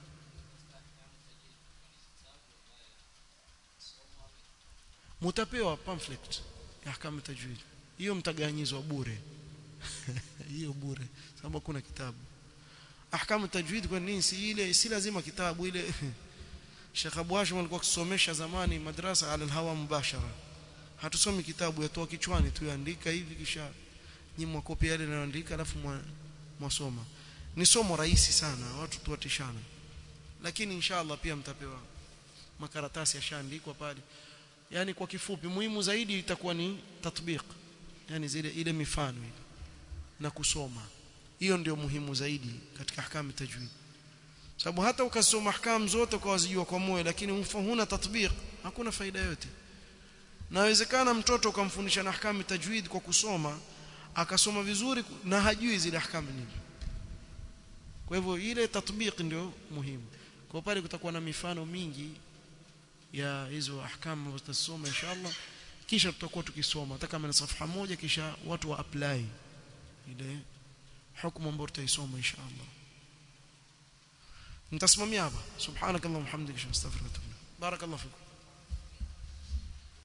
mutapewa pamphlet ya kama tajwid hiyo mtaganyizwa bure hiyo bure sababu kuna kitabu ahkamu tajwid kwa nini si ile si lazima kitabu ile Sheikh Abu Hashim alikuwa akisomesha zamani madrasa ala alhawa mubashara hatusomi kitabu yatoa kichwani tu yaandika hivi kisha nyimwa kopi yale naandika alafu mwasoma ni somo rahisi sana watu tuwatishana lakini inshallah pia mtapewa makaratasi yashaandikwa pale yani kwa kifupi muhimu zaidi itakuwa ni tatbiq yani zile ile mifano ile na kusoma hiyo ndio muhimu zaidi katika ahkamu tajwid sababu hata ukasoma ahkam zote ukawazijua kwa moyo lakini huna tatbiq hakuna faida yote nawezekana mtoto ukamfundisha na ahkam tajwid kwa kusoma akasoma vizuri na hajui zile ahkam nini kwa hivyo ile tatbiq ndio muhimu kwa pale kutakuwa na mifano mingi ya hizo ahkam ambazo tutasoma inshallah kisha tutakuwa tukisoma hata kama ni safha moja kisha watu wa apply ile hukumu ambayo tutaisoma inshallah nitasimamia hapa subhanakallahumma hamdika astaghfiruka wa atubu barakallahu fikum